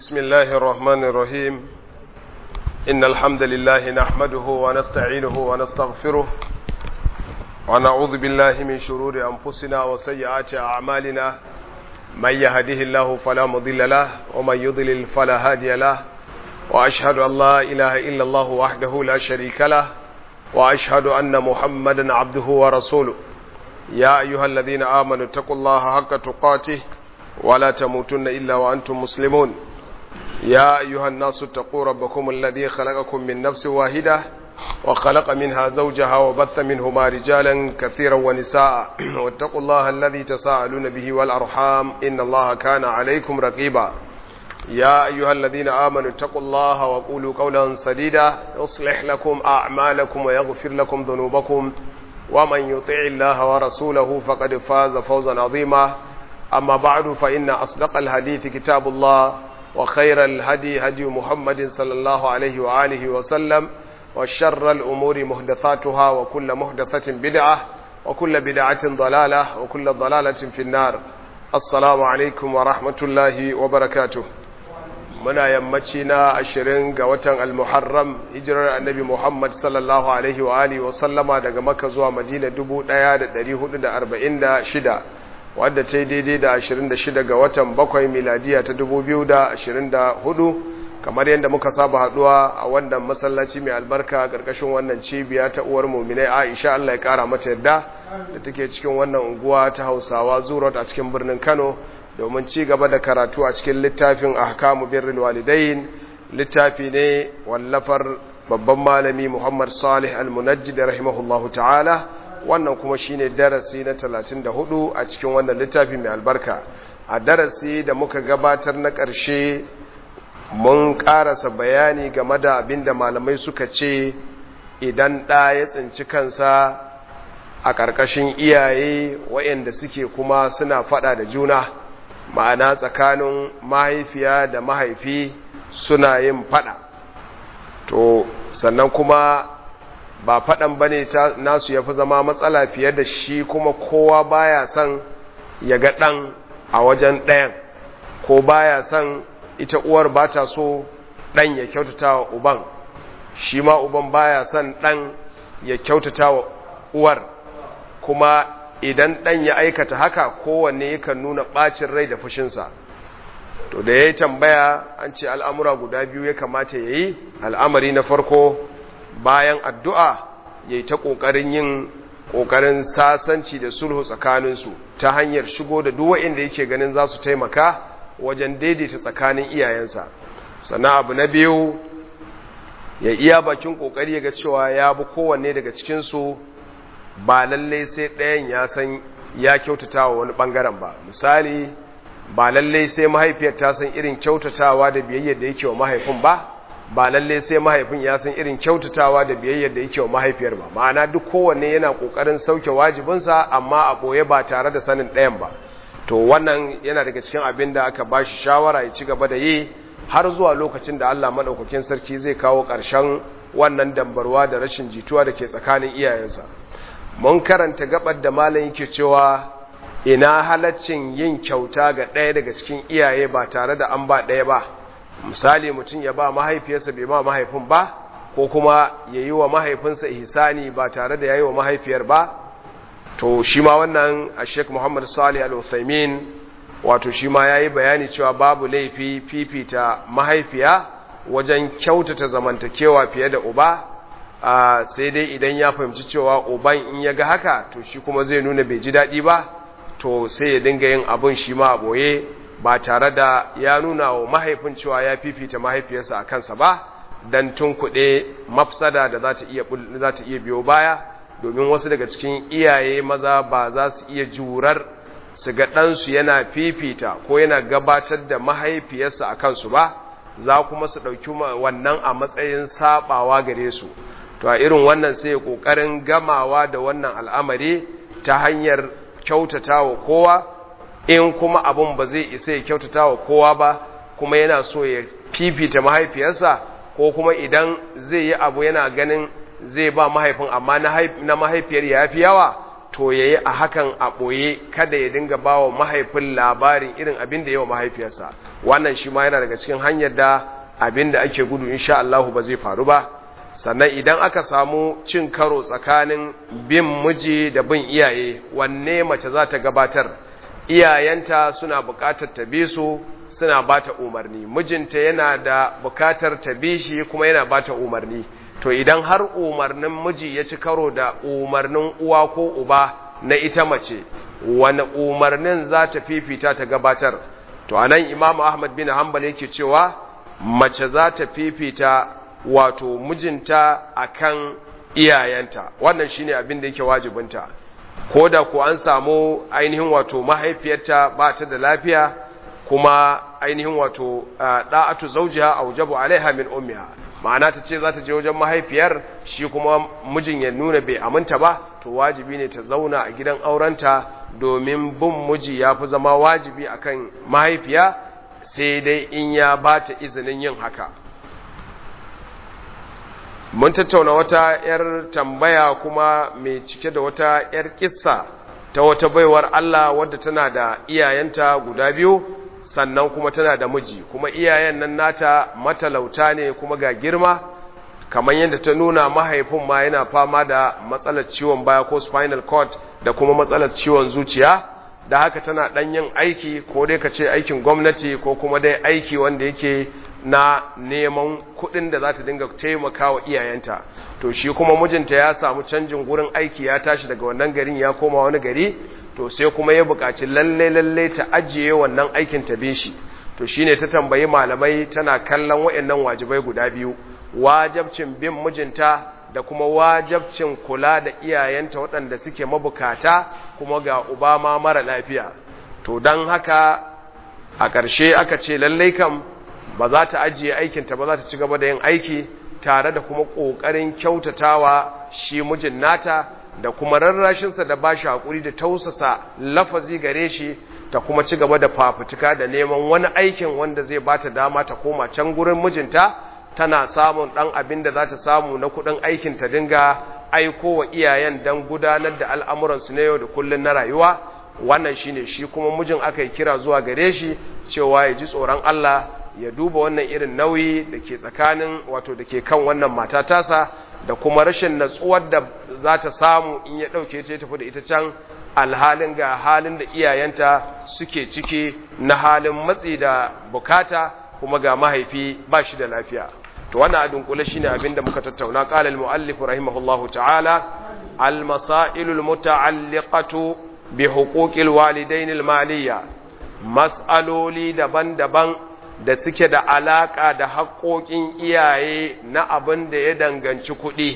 بسم الله الرحمن الرحيم إن الحمد لله نحمده ونستعينه ونستغفره ونعوذ بالله من شرور أنفسنا وسيئات أعمالنا من يهده الله فلا مضل له ومن يضلل فلا هادي له وأشهد أن لا إله إلا الله وحده لا شريك له وأشهد أن محمدا عبده ورسوله يا أيها الذين آمنوا اتقوا الله حق تقاته ولا تموتن إلا وأنتم مسلمون يا أيها الناس اتقوا ربكم الذي خلقكم من نفس واحدة وخلق منها زوجها وبث منهما رجالا كثيرا ونساء واتقوا الله الذي تساءلون به والأرحام إن الله كان عليكم رقيبا يا أيها الذين آمنوا اتقوا الله وقولوا قولا سديدا يصلح لكم أعمالكم ويغفر لكم ذنوبكم ومن يطع الله ورسوله فقد فاز فوزا عظيما أما بعد فإن أصدق الحديث كتاب الله وخير الهدي هدي محمد صلى الله عليه وآله وسلم وشر الأمور محدثاتها وكل محدثة بدعة وكل بدعة ضلالة وكل ضلالة في النار السلام عليكم ورحمة الله وبركاته muna yammaci na ashirin ga watan almuharram hijirar annabi muhammad sallallahu alaihi wa alihi wasallama daga maka zuwa madina 1446 wadda ta yi daidai da 26 ga watan bakwai miladiya ta 2024 kamar yadda muka saba haduwa a wannan masallaci mai albarka karkashin wannan cibiya ta uwar muminai aisha allah ya kara mata yadda da take cikin wannan unguwa ta hausawa zurot a cikin birnin kano domin ci gaba da karatu a cikin littafin ahkamu birrul walidain littafi ne wallafar babban malami Muhammad Salih Al-Munajjid rahimahullahu ta'ala wannan kuma shine darasi na 34 a cikin wannan littafi mai albarka a darasi da muka gabatar na ƙarshe mun ƙarasa bayani game da abinda malamai suka ce idan ɗa ya tsinci kansa a ƙarƙashin iyaye waɗanda suke kuma suna faɗa da juna ma'ana tsakanin mahaifiya da mahaifi suna yin fada to sannan kuma ba fadan bane nasu yafi zama matsala fiye da shi kuma kowa baya son ya ga dan a wajen ɗayan ko baya son ita uwar ba ta so dan ya kyautata wa uban shi ma uban baya son dan ya kyautata wa uwar kuma idan ɗan ya aikata haka kowanne yakan nuna ɓacin rai da fushinsa to da ya yi tambaya an ce al'amura guda biyu ya kamata ya yi al'amari na farko bayan addu'a ya yi ta ƙoƙarin yin ƙoƙarin sasanci da sulhu tsakaninsu ta hanyar shigo da duwa inda yake ganin za su taimaka wajen daidaita tsakanin iyayensa sannan abu na biyu ya iya bakin ƙoƙari ga cewa ya bi kowanne daga cikinsu ba lalle sai ɗayan ya san ya kyautata wa wani ɓangaren ba misali ba lalle sai mahaifiyar ta san irin kyautatawa da biyayyar da yake wa mahaifin ba ba lalle sai mahaifin ya san irin kyautatawa da biyayyar da yake wa mahaifiyar ba ma'ana duk kowanne yana ƙoƙarin sauke wajibinsa amma a ɓoye ba tare da sanin ɗayan ba to wannan yana daga cikin abin da aka ba shi shawara ya ci gaba da yi har zuwa lokacin da Allah maɗaukakin sarki zai kawo ƙarshen wannan dambarwa da rashin jituwa da ke tsakanin iyayensa mun karanta gabar da malam yake cewa ina halaccin yin kyauta ga ɗaya daga cikin iyaye ba tare da an ba ɗaya ba misali mutum ya ba mahaifiyarsa bai ma mahaifin ba ko kuma ya yi wa mahaifinsa ihsani ba tare da ya yi wa mahaifiyar ba to shi ma wannan a sheik muhammad salih al-uthaymin wato shi ma ya yi bayani cewa babu laifi fifita mahaifiya wajen kyautata zamantakewa fiye da uba Uh, sai dai idan ya fahimci cewa uban in ya ga haka to shi kuma zai nuna bai ji daɗi ba to sai ya dinga yin abin shi ma a ɓoye ba tare da ya nuna wa mahaifin cewa ya fifita mahaifiyarsa a kansa ba don tun kuɗe mafsada da za ta iya biyo baya domin wasu daga cikin iyaye maza ba za su iya jurar su ga ɗansu yana fifita ko yana gabatar da mahaifiyarsa a kansu ba za kuma su ɗauki wannan a matsayin saɓawa gare su to a irin wannan sai kokarin gamawa da wannan al'amari ta hanyar kyautata wa kowa in kuma abun ba zai isa ya kyautata wa kowa ba kuma yana so ya fifita mahaifiyarsa ko kuma idan zai yi abu yana ganin zai ba mahaifin amma na mahaifiyar ya fi yawa to ya yi a hakan a ɓoye kada ya dinga ba wa mahaifin labarin irin abin da yawa mahaifiyarsa wannan shi ma yana daga cikin hanyar da abin da ake gudu insha Allah ba zai faru ba sannan idan aka samu cin karo tsakanin bin miji da bin iyaye wanne mace za ta gabatar iyayenta suna buƙatar ta bi su suna ba ta umarni mijinta yana da buƙatar ta bi shi kuma yana ba ta umarni to idan har umarnin miji ya ci karo da umarnin uwa ko uba na ita mace wani umarnin za ta fifita ta gabatar to anan imam ahmad bin hanbal yake cewa mace za ta fifita wato mijinta akan iyayenta wannan shine abin da yake wajibinta ko da ku an samu ainihin wato mahaifiyarta ba ta da lafiya kuma ainihin wato da'atu zawjiha awjabu alaiha min ummiha ma'ana ta ce za ta je wajen mahaifiyar shi kuma mijin ya nuna bai aminta ba to wajibi ne ta zauna a gidan aurenta domin bin miji ya fi zama wajibi akan mahaifiya sai dai in ya ba ta izinin yin haka mun tattauna wata 'yar tambaya kuma mai cike da wata 'yar kissa ta wata baiwar Allah wadda tana da iyayenta guda biyu sannan kuma tana da miji kuma iyayen nan nata matalauta ne kuma ga girma kamar yadda ta nuna mahaifin ma yana fama da matsalar ciwon baya ko spinal cord da kuma matsalar ciwon zuciya da haka tana dan yin aiki ko dai ka ce aikin gwamnati ko kuma dai aiki wanda yake na neman kuɗin da za ta dinga taimakawa iyayenta to shi kuma mijinta ya samu canjin gurin aiki ya tashi daga wannan garin ya koma wani gari to sai kuma ya buƙaci lalle lalle ta ajiye wannan aikin ta bin shi to shine ta tambayi malamai tana kallon waɗannan wajibai guda biyu wajabcin bin mijinta da kuma wajabcin kula da iyayenta waɗanda suke mabukata kuma ga uba ma mara lafiya to don haka a ƙarshe aka ce lallai kam ba za ta ajiye aikinta ba za ta ci gaba da yin aiki tare da kuma ƙoƙarin kyautatawa shi mijin nata da kuma rarrashinsa da ba shi haƙuri da tausasa lafazi gare shi ta kuma ci gaba da fafutuka da neman wani aikin wanda zai ba ta dama ta koma can gurin mijinta tana samun ɗan abin da za ta samu na kuɗin aikin ta dinga aiko wa iyayen don gudanar da al'amuransu na yau da kullum na rayuwa wannan shi ne shi kuma mijin aka yi kira zuwa gare shi cewa ya ji tsoron Allah ya duba wannan irin nauyi da ke tsakanin wato da ke kan wannan mata tasa da kuma rashin natsuwar da za ta samu in ya ɗauke ta tafi da ita can alhalin ga halin da iyayenta suke ciki na halin matsi da bukata kuma ga mahaifi ba shi da lafiya to wannan a dunkule shine abin da muka tattauna qala al muallif rahimahullahu ta'ala al masailul muta'alliqatu bi huquqil walidain al maliyya mas'aloli daban-daban da suke da alaka da haƙoƙin iyaye na abin da ya danganci kuɗi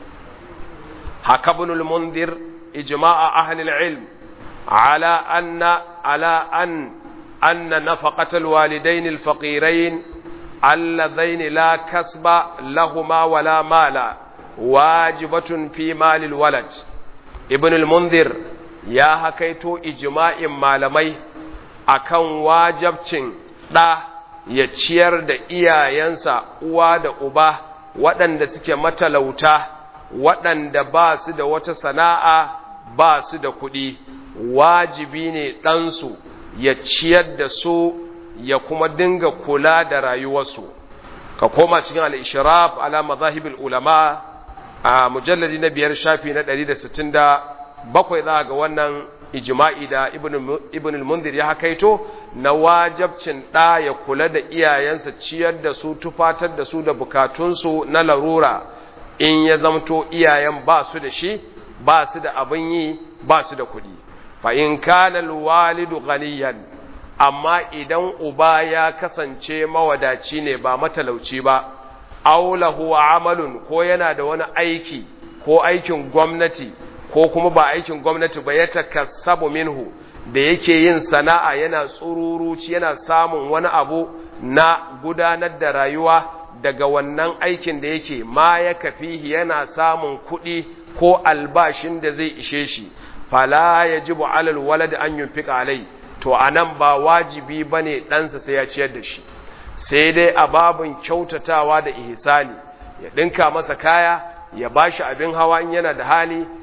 hakabunul mundir ijma'a ahli al-ilm ala anna ala an anna nafaqatal walidain al-faqirain اللذين لا كسب لهما ولا مال واجبة في مال الولد ابن المنذر يا هكيتو إجماع malamai akan wajabcin ɗa ya ciyar da iyayensa uwa da uba waɗanda suke matalauta waɗanda ba su da wata sana'a ba su da kuɗi wajibi ne ɗansu ya ciyar da su ya kuma dinga kula da rayuwarsu ka koma cikin al-ishraf ala mazahibul ulama a mujalladi na biyar shafi na 167 za ga wannan ijma'i da ibn al-mundir ya hakaito na wajabcin da ya kula da iyayensa ciyar da su tufatar da su da bukatunsu na larura in ya zamto iyayen ba su da shi ba su da abin yi ba su da kuɗi fa in kana al-walidu ghaniyan amma idan uba ya kasance mawadaci ne ba matalauci ba aulahu amalun ko yana da wani aiki ko aikin gwamnati ko kuma ba aikin gwamnati ba ya takassabu minhu da yake yin sana'a yana tsururuci yana samun wani abu na gudanar da rayuwa daga wannan aikin da yake ma ya kafihi yana samun kuɗi ko albashin da zai ishe shi fala yajibu alal walad an yunfiqa alai to a nan ba wajibi ba ne ɗansa sai ya ciyar da shi sai dai a babin kyautatawa da ihsani ya ɗinka masa kaya ya ba shi abin hawa in yana da hali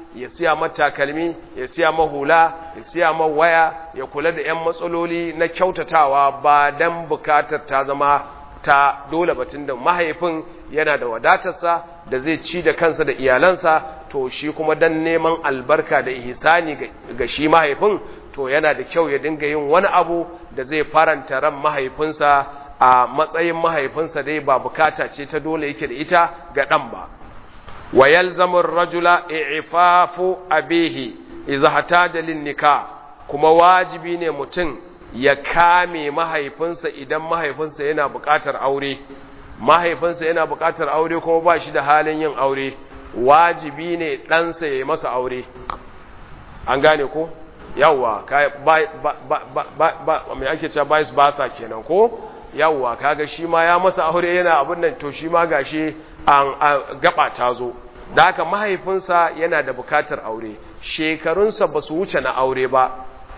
ya siya mata takalmi ya siya ma hula ya siya ma waya ya kula da 'yan matsaloli na kyautatawa ba don bukatar ta zama ta dole batun da mahaifin yana da wadatarsa da zai ci da kansa da iyalansa to shi kuma don neman albarka da ihsani ga shi mahaifin to yana da kyau ya dinga yin wani abu da zai faranta ran mahaifinsa a matsayin mahaifinsa dai ba bukata ce ta dole yake da ita ga ɗan ba wa yalzamu ar-rajula i'fafu abihi idza hataja lin-nikah kuma wajibi ne mutum ya kame mahaifinsa idan mahaifinsa yana buƙatar aure mahaifinsa yana buƙatar aure kuma ba shi da halin yin aure wajibi ne ɗansa ya yi masa aure an gane ko yawwa mai ake cewa bayis ba sa kenan ko yawwa kaga shi ma ya masa aure yana abin nan to shi ma gashi an gaba ta zo da haka mahaifinsa yana da bukatar aure shekarunsa ba su wuce na aure ba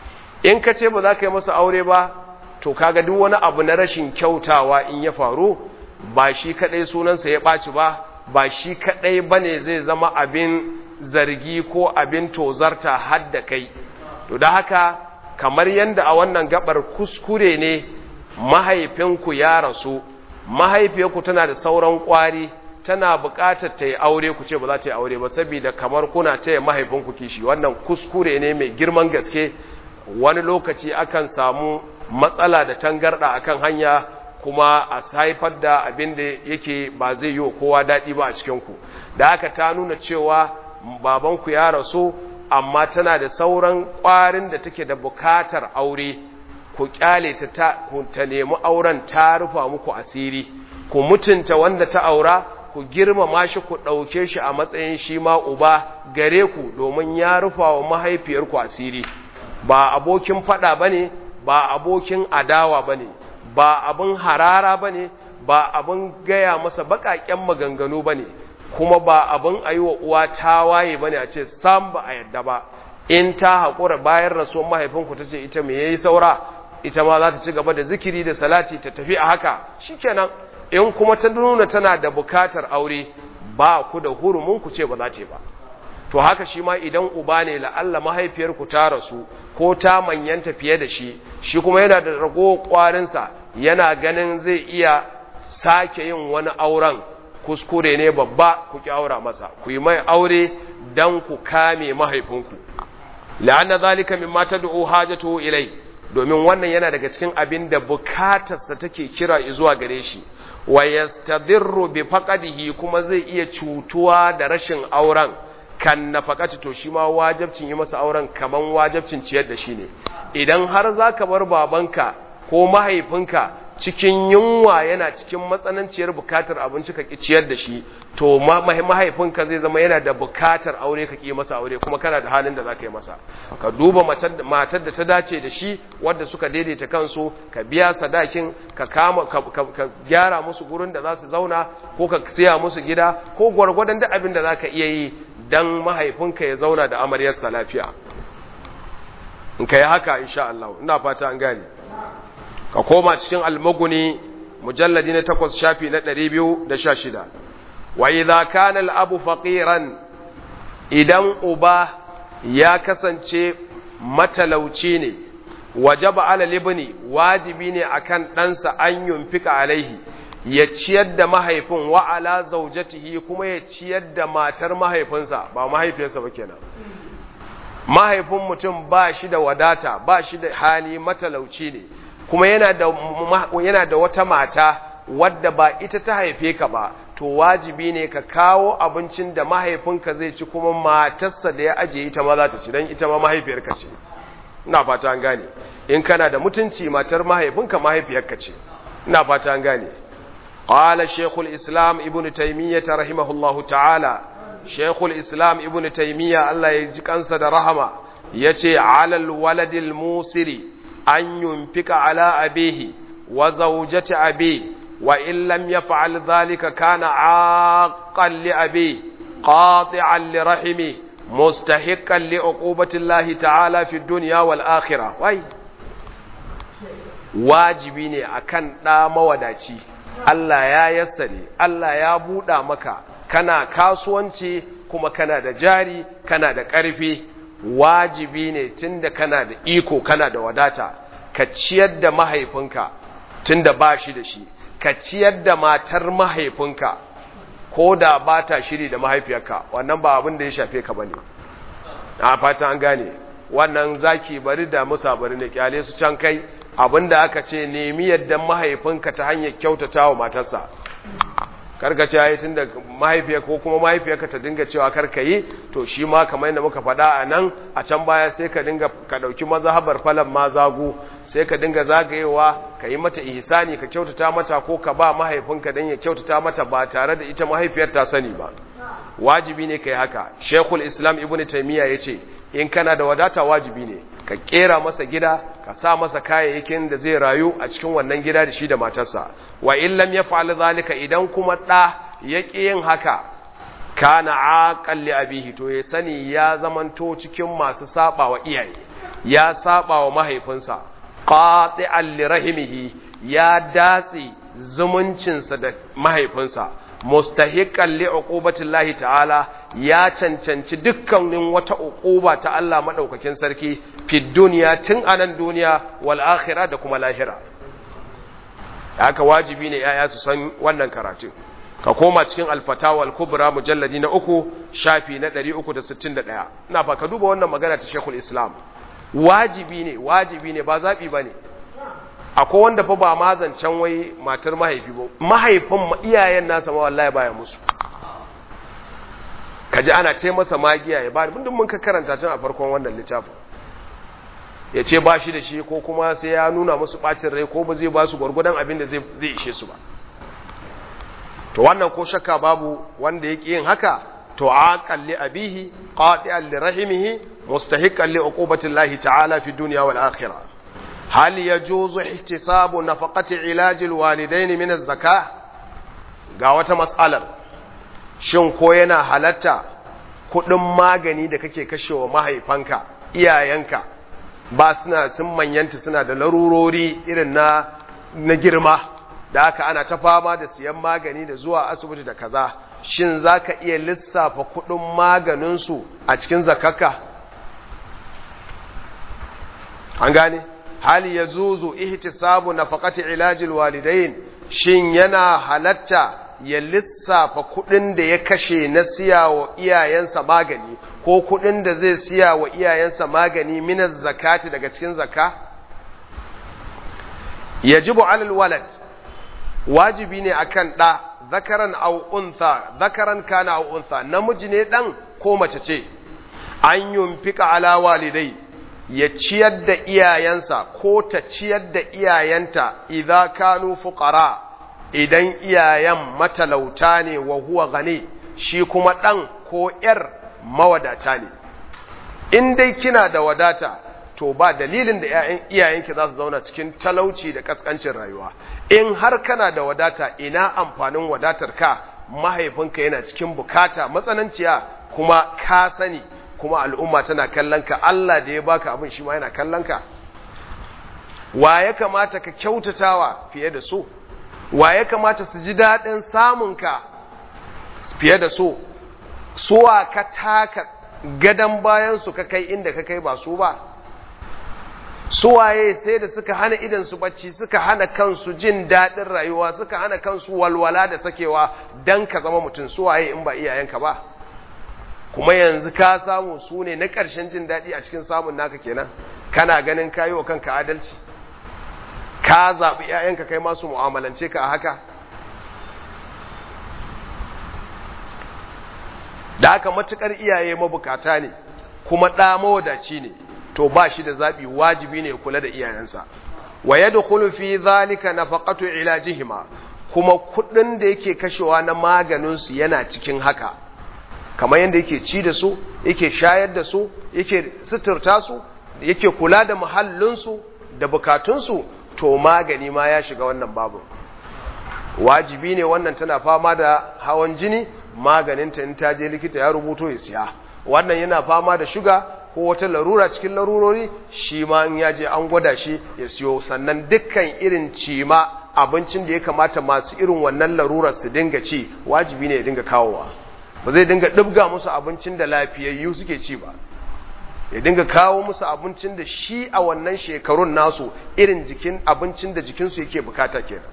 in ka ce ba za ka yi masa aure ba to kaga duk wani abu na rashin kyautawa in ya faru ba shi kadai sunansa ya ɓaci ba ba shi kadai bane zai zama abin zargi ko abin tozarta hadda kai to da haka kamar yadda a wannan gabar kuskure ne mahaifinku ya rasu mahaifiyarku tana da sauran kwari tana buƙatar ta yi aure ku ce ba za ta yi aure ba saboda kamar kuna taya mahaifinku kishi wannan kuskure ne mai girman gaske wani lokaci akan samu matsala da tangarda akan hanya kuma a haifar da abin da yake ba zai yi wa kowa daɗi ba a cikinku da haka ta nuna cewa babanku ya rasu amma tana da sauran ƙwarin da take da bukatar aure ku kyale ta ta nemi auren ta rufa muku asiri ku mutunta wanda ta aura ku girmama shi ku ɗauke shi a matsayin shi ma uba gare ku domin ya rufa wa mahaifiyarku asiri ba abokin faɗa ba ne ba abokin adawa ba ne ba abin harara ba ne ba abin gaya masa baƙaƙen maganganu ba ne kuma ba abin a yi wa uwa tawaye ba ne a ce sam ba a yadda ba in ta haƙura bayan rasuwar mahaifinku ta ce ita mai yayi saura ita ma za ta ci gaba da zikiri da salati ta tafi a haka shikenan in kuma ta nuna tana da bukatar aure ba ku da hurumin ku ce ba za ce ba to haka shi ma idan uba ne la'alla mahaifiyarku ta rasu ko ta manyanta fiye da shi shi kuma yana da rago kwarinsa yana ganin zai iya sake yin wani auren kuskure ne babba ku ki aura masa ku yi mai aure dan ku kame mahaifinku la'anna zalika mimma tad'u hajatu ilai domin wannan yana daga cikin abin da bukatarsa take kira zuwa gare shi wa yastadirru bi faqadihi kuma zai iya cutuwa da rashin auren kan nafaqati to shi ma wajibcin yi masa auren kaman wajibcin ciyar da shi ne idan har zaka bar babanka ko mahaifinka cikin yunwa yana cikin matsananciyar bukatar abinci ka ciyar da shi to mahaifinka zai zama yana da bukatar aure ka ki masa aure kuma kana da halin da zaka yi masa ka duba matar da ta dace da shi wadda suka daidaita kansu ka biya sadakin ka kama ka gyara musu gurin da za su zauna ko ka siya musu gida ko gwargwadon da abin da zaka iya yi dan mahaifinka ya zauna da amaryarsa lafiya in ka yi haka insha Allah ina fata an gane ka koma cikin almaguni mujalladi na takwas shafi na ɗari biyu da sha shida wa idha kana al'abu faqiran idan uba ya kasance matalauci ne wajaba ala libni wajibi ne akan ɗansa an yunfika alaihi ya ciyar da mahaifin wa ala zaujatihi kuma ya ciyar da matar mahaifinsa ba mahaifiyarsa ba kenan mahaifin mutum ba shi da wadata ba shi da hali matalauci ne kuma yana da yana da wata mata wadda ba ita ta haife ka ba to wajibi ne ka kawo abincin da mahaifinka zai ci kuma matarsa da ya ajiye ita ma za ta ci don ita ma mahaifiyarka ce ina fata an gane in kana da mutunci matar mahaifinka mahaifiyarka ce ina fata an gane qala shaykhul islam ibnu taymiyyah rahimahullahu ta'ala shaykhul islam ibnu taymiyyah Allah ya ji kansa da rahama yace alal waladil musiri an yunfika ala abihi wa zawjati abi wa in lam yaf'al dhalika kana aqan li abi qati'an li rahimi mustahiqqan li uqubati Allah ta'ala fi dunya wal akhirah wai wajibi ne akan da mawadaci Allah ya yassare Allah ya buɗa maka kana kasuwanci kuma kana da jari kana da ƙarfi wajibi ne tunda kana da iko kana da wadata ka ciyar da mahaifinka tunda ba shi da shi ka ciyar da matar mahaifinka ko da ba ta shiri da mahaifiyarka wannan ba abin da ya shafe ka bane a fata an gane wannan zaki bari da musa bari ne kyale su can kai abinda aka ce nemi yadda mahaifinka ta hanyar kyautata wa matarsa karka ce yayi tunda mahaifiya ko kuma mahaifiyarka ta dinga cewa karka yi to shi ma kamar yadda muka faɗa a nan a can baya sai ka dinga ka ɗauki mazhabar falan ma zagu sai ka dinga zagayewa ka yi mata ihsani ka kyautata mata ko ka ba mahaifinka dan ya kyautata mata ba tare da ita mahaifiyar ta sani ba wajibi ne kai haka shekul islam ibnu taymiya yace in kana da wadata wajibi ne ka kera masa gida ka sa masa kayayyakin da zai rayu a cikin wannan gida da shi da matarsa wa in lam yaf'al zalika idan kuma da yaki yin haka kana aqal li abihi to ya sani ya zamanto cikin masu saba wa iyaye ya saba wa mahaifinsa qati'an li rahimihi ya datsi zumuncinsa da mahaifinsa mustahiqqan li uqubatillahi ta'ala ya cancanci dukkanin wata uquba ta Allah madaukakin sarki fi duniya tun anan duniya wal akhirah da kuma lahira haka wajibi ne yaya su san wannan karatu ka koma cikin al-fatawa al-kubra mujalladi na uku shafi na 361 ina fa ka duba wannan magana ta Sheikhul Islam wajibi ne wajibi ne ba zabi bane akwai wanda fa ba ma zancen wai matar mahaifi ba mahaifin iyayen nasa ma wallahi baya musu kaji ana ce masa magiya ya ba mun mun ka karanta can a farkon wannan littafin ya ce ba shi da shi ko kuma sai ya nuna musu bacin rai ko ba zai ba su gwargwadon abin da zai ishe su ba to wannan ko shakka babu wanda yake yin haka to aqal li abihi qati'an li rahimihi mustahiqqan li uqubati llahi ta'ala fi dunya wal akhirah هل يجوز احتساب نفقة علاج الوالدين من الزكاة ga wata matsalar shin ko yana halatta kudin magani da kake kashewa mahaifanka iyayenka ba suna sun manyanta suna da larurori irin na na girma da haka ana ta fama da siyan magani da zuwa asibiti da kaza shin zaka iya lissafa kudin maganinsu a cikin zakaka an gane hal ya zuzu ihtisabu nafaqati ilajil walidain shin yana halatta ya lissafa kudin da ya kashe na siya wa iyayensa magani ko kudin da zai siya wa iyayensa magani minaz zakati daga cikin zakka yajibu alal walad wajibi ne akan da zakaran aw untha zakaran kana aw untha namiji ne dan ko mace ce an yunfika ala walidai ya ciyar da iyayensa ko ta ciyar da iyayenta idza kanu fuqara idan iyayen matalauta ne wa huwa gani shi kuma dan ko yar mawadata ne in dai kina da wadata to ba dalilin da iyayenki za su zauna cikin talauci da kaskancin rayuwa in har kana da wadata ina amfanin wadatar ka mahaifinka yana cikin bukata matsananciya kuma ka sani kuma al'umma tana kallon ka Allah da ya baka abin shi ma yana kallon ka wa ya kamata ka kyautatawa fiye da so wa ya kamata su ji daɗin samun ka fiye da so suwa ka taka gadon bayan su ka kai inda ka kai ba su ba suwaye sai da suka hana idan su bacci suka hana kansu jin daɗin rayuwa suka hana kansu walwala da sakewa dan ka zama mutum suwaye in ba iyayenka ba kuma yanzu ka samu su ne na ƙarshen jin daɗi a cikin samun naka kenan kana ganin kayi wa kanka adalci ka zaɓi ‘ya'yanka kai masu mu'amalance ka a haka da haka matuƙar iyaye mabukata ne kuma ɗa mawadaci ne to ba shi da zaɓi wajibi ne kula da iyayensa wa ya fi zalika nafaqatu ilajihima kuma kuɗin da yake kashewa na maganinsu yana cikin haka kamar yadda yake ci da su yake shayar da su yake suturta su yake kula da muhallinsu da bukatunsu to magani ma ya shiga wannan babu wajibi ne wannan tana fama da hawan jini maganinta in ta je likita ya rubuto ya siya wannan yana fama da shuga ko wata larura cikin larurori shi ma in ya je an gwada shi ya siyo sannan dukkan irin cima abincin da ya kamata masu irin wannan larurar su dinga ci wajibi ne ya dinga kawowa ba zai dinga ɗibga musu abincin da lafiyayyu suke ci ba ya dinga kawo musu abincin da shi a wannan shekarun nasu irin jikin abincin da jikinsu yake bukata kenan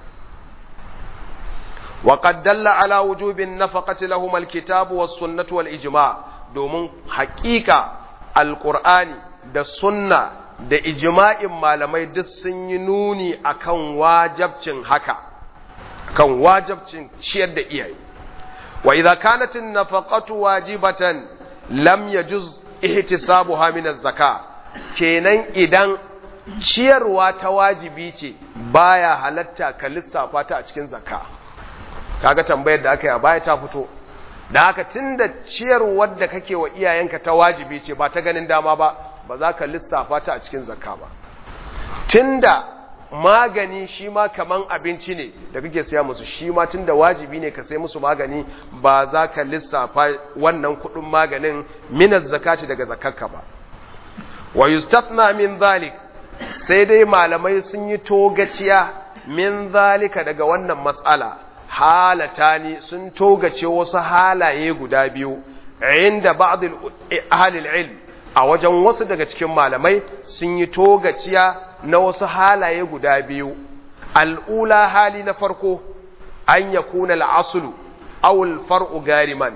wa qad dalla ala wujubin nafaqati lahum alkitabu was sunnatu wal ijma domin haƙiƙa alqur'ani da sunna da ijma'in malamai duk sun yi nuni akan wajabcin haka kan wajabcin ciyar da iyaye wa idza kanat an-nafaqatu wajibatan lam yajuz ihtisabuha min az-zaka kenan idan ciyarwa ta wajibi ce baya halatta ka lissafa ta a cikin zakka kaga tambayar da aka yi a baya ta fito da haka tunda ciyarwar da kake wa iyayenka ta wajibi ce ba ta ganin dama ba ba za ka lissafa ta a cikin zakka ba tunda magani shi ma kaman abinci ne da kake siya musu shi ma tunda wajibi ne ka sai musu magani ba za ka lissafa wannan kudin maganin minas zakati daga zakarka ba wa yustatna min zalik sai dai malamai sun yi togaciya min zalika daga wannan matsala halatani sun togace wasu halaye guda biyu inda ba'd ahli ilm a wajen wasu daga cikin malamai sun yi togaciya na wasu halaye guda biyu al'ula hali na farko an ya kuna al'asulu awul far'u gariman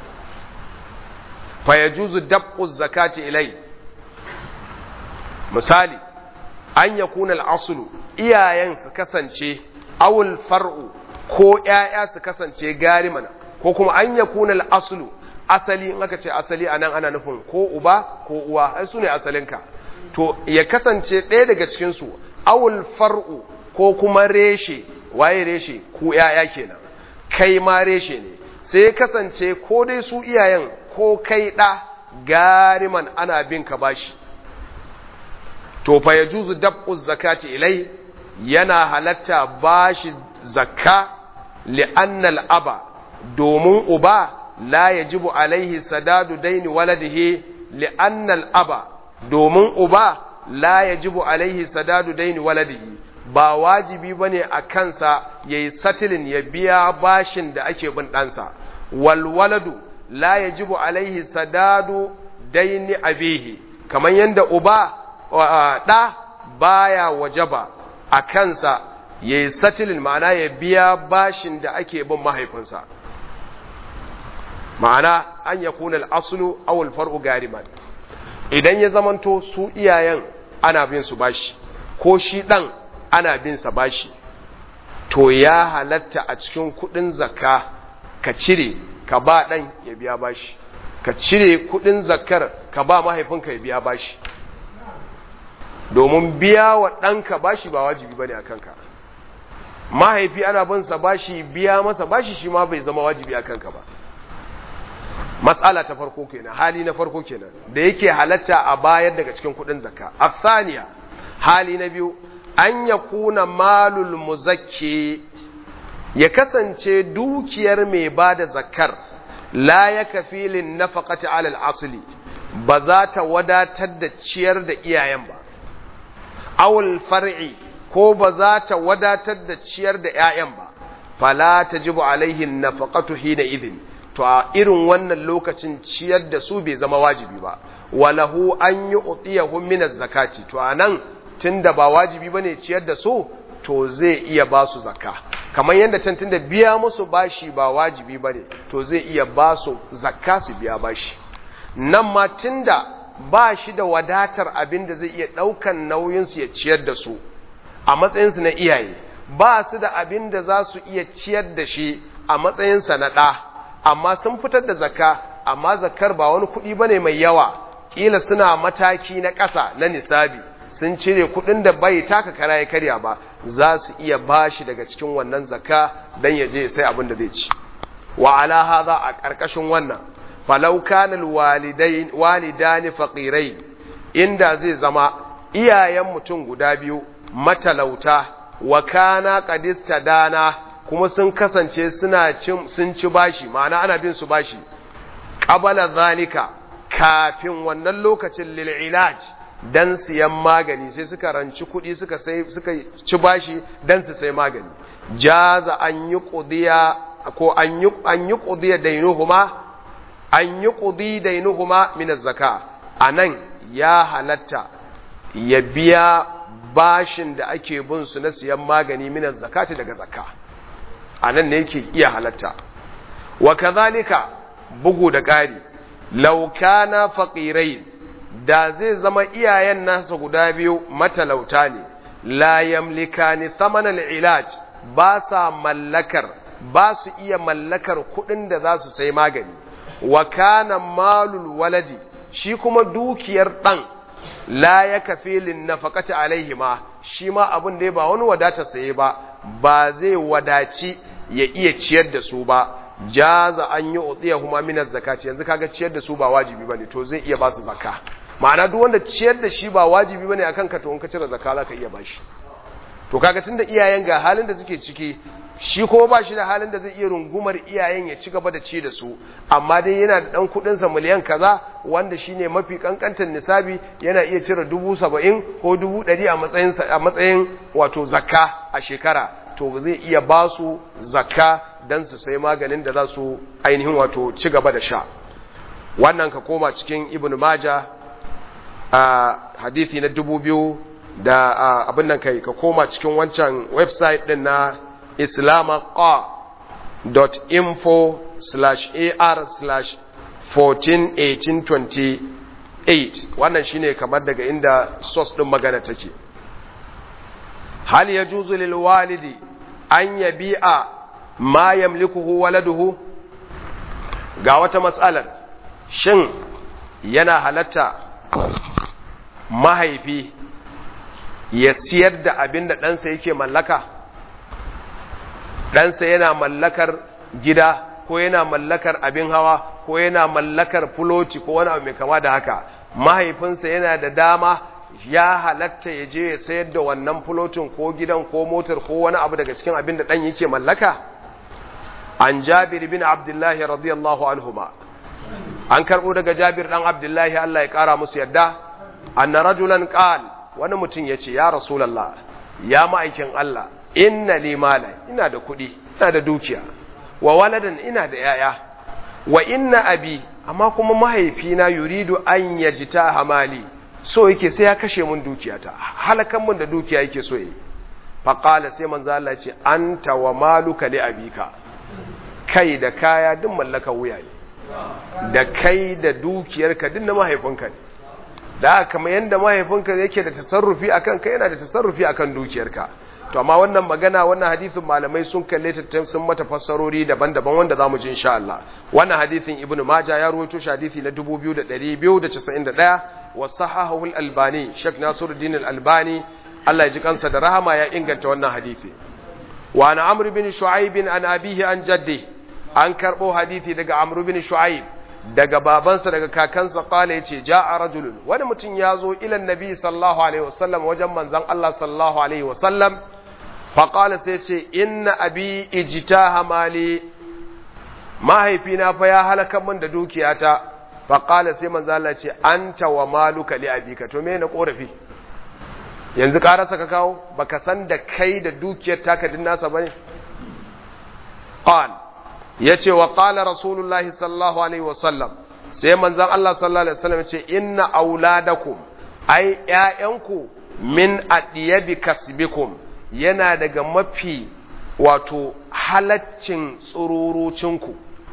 fayajuzu dab'u zakati ilai misali an ya kuna al'asulu iyayen su kasance awul far'u ko ‘ya'ya su kasance gariman ko kuma an ya kuna al'asulu asali in aka ce asali a nan ana nufin ko uba ko uwa ai su ne asalinka to ya kasance ɗaya daga cikinsu awul far'u ko kuma reshe waye reshe ku ‘ya'ya kenan kai ma reshe ne sai ya kasance ko dai su iyayen ko kai ɗa gariman ana bin ka bashi to fa ya juzu dab'u zakati ilai yana halatta bashi zakka li'annal aba domin uba la yajibu alaihi sadadu daini waladihi li'annal aba domin uba la yajibu alaihi sadadu daini waladihi ba wajibi bane a kansa yayi satilin ya biya bashin da ake bin ɗansa wal waladu la yajibu alaihi sadadu daini abihi kamar yadda uba ɗa baya wajaba a kansa yayi satilin ma'ana ya biya bashin da ake bin mahaifinsa ma'ana an yakuna al-aslu aw al-far'u gariman idan ya zamanto su iyayen ana bin su bashi ko shi ɗan ana bin sa bashi to ya halatta a cikin kuɗin zakka ka cire ka ba ɗan ya biya bashi ka cire kuɗin zakkar ka ba mahaifinka ya biya bashi domin biya wa ɗanka bashi ba wajibi bane a kanka mahaifi ana bin sa bashi biya masa bashi shi ma bai zama wajibi a kanka ba matsala ta farko kenan hali na farko kenan da yake halatta a bayar daga cikin kudin zakka afsaniya hali na biyu an ya kuna malul muzakki ya kasance dukiyar mai bada zakkar la ya kafilin nafaqati alal asli ba za ta wadatar da ciyar da iyayen ba awul far'i ko ba za ta wadatar da ciyar da 'ya'yan ba fala tajibu alaihin nafaqatu hina idhin to a irin wannan lokacin ciyar da su bai zama wajibi ba walahu an yi utiyahum min zakati to anan tunda ba wajibi bane ciyar da su to zai iya ba su zakka kamar yadda can tunda biya musu bashi ba wajibi bane to zai iya ba su zakka su biya bashi nan ma tunda ba shi da wadatar abin da zai iya ɗaukan nauyin su ya ciyar da su a matsayin su na iyaye ba su da abin da za su iya ciyar da shi a matsayin sa na ɗa amma sun fitar da zakka amma zakkar ba wani kuɗi bane mai yawa kila suna mataki na ƙasa na nisabi sun cire kuɗin da bai taka kara ya karya ba za su iya bashi daga cikin wannan zakka dan ya je sai abin da zai ci wa ala hadha a ƙarƙashin wannan falau kana alwalidain walidani faqirai inda zai zama iyayen mutum guda biyu matalauta wa kana qadista dana kuma sun kasance suna cin sun ci bashi ma'ana ana bin su bashi qabala zalika kafin wannan lokacin lil ilaj dan siyan magani sai suka ranci kuɗi suka sai suka ci bashi dan su sai magani jaza an yi qudiya ko an yi an yi qudiya dainuhuma an yi ƙudi dainuhuma min zaka a nan ya halatta ya biya bashin da ake bin su na siyan magani min zakati daga zakka a nan ne yake iya halatta wa kazalika bugu da ƙari laukana faƙirai da zai zama iyayen nasa guda biyu matalauta ne la yamlikani thamanan ilaj ba sa mallakar ba su iya mallakar kuɗin da za su sai magani wa kana malul waladi shi kuma dukiyar ɗan la ya kafi linnafaqati alaihima shi ma abin da ba wani wadata saye ba ba zai wadaci ya iya ciyar da su ba jaza an yi utsiyahuma min zakati yanzu kaga ciyar da su ba wajibi bane to zai iya ba su zakka ma'ana duk wanda ciyar da shi ba wajibi bane akan ka to in ka cire zakka zaka iya bashi to kaga tunda iyayen ga halin da suke ciki shi kuma ba shi da halin da zai iya rungumar iyayen ya ci gaba da ci da su amma dai yana da dan kudin sa miliyan kaza wanda shine mafi kankantar nisabi yana iya cire dubu saba'in ko dubu ɗari a matsayin a matsayin wato zakka a shekara to zai iya ba su zakka dan su sai maganin da za su ainihin wato ci gaba da sha wannan ka koma cikin ibn maja a hadithi na dubu biyu da abin nan kai ka koma cikin wancan website din na islamaqa.info slash ar slash 141828 wannan shine kamar daga inda source din magana take hal yajuzu lil walidi an yabi'a ma yamlikuhu waladuhu ga wata matsalar shin yana halatta mahaifi ya siyar da abin da ɗansa yake mallaka ɗansa yana mallakar gida ko yana mallakar abin hawa ko yana mallakar fuloti ko wani abu mai kama da haka mahaifinsa yana da dama ya halatta ya je ya sayar da wannan fulotin ko gidan ko motar ko wani abu daga cikin abin da ɗan yake mallaka an jabir bin abdullahi radiyallahu anhuma an karɓo daga jabir ɗan abdullahi Allah ya ƙara musu yadda anna rajulan qal wani mutum ya ce ya rasulallah ya ma'aikin Allah inna li mala ina da kuɗi ina da dukiya wa waladan ina da yaya wa inna abi amma kuma mahaifina yuridu an yajita hamali so yake sai ya kashe mun dukiyata halakan mun da dukiya yake so yi faqala sai manzo Allah ya ce anta wa maluka li abika kai da kaya duk mallaka wuya ne da kai da dukiyarka duk na mahaifinka ne da kamar yadda mahaifinka yake da tasarrufi akan kai yana da tasarrufi akan dukiyarka to amma wannan magana wannan hadisin malamai sun kalle ta sun mata fassarori daban-daban wanda zamu ji insha Allah wannan hadisin ibnu maja ya rawaito shi hadisi na 2291 wa sahahahu al-albani sheikh nasiruddin al-albani Allah ya ji kansa da rahama ya inganta wannan hadisi wa ana amr bin shu'aib an abihi an jaddi an karbo hadisi daga amr bin shu'aib daga babansa daga kakansa kala ya ce ja'a rajulun wani mutum ya zo ilan nabi sallallahu alaihi wasallam wajen manzan Allah sallallahu alaihi wasallam faƙala sai ce inna abi ijita hamali mahaifina fa ya halaka min da dukiyata faƙala sai manzan Allah ce anta wa maluka li abika to me na korafi yanzu ƙarasa ka kawo baka san da kai da dukiyar taka din nasa bane qal ya ce wa ƙala rasulullahi sallallahu alaihi wasallam sai manzan Allah sallallahu alaihi wasallam ce inna auladakum ai ƴaƴanku min adiyabi kasbikum yana daga mafi wato halaccin tsururucinku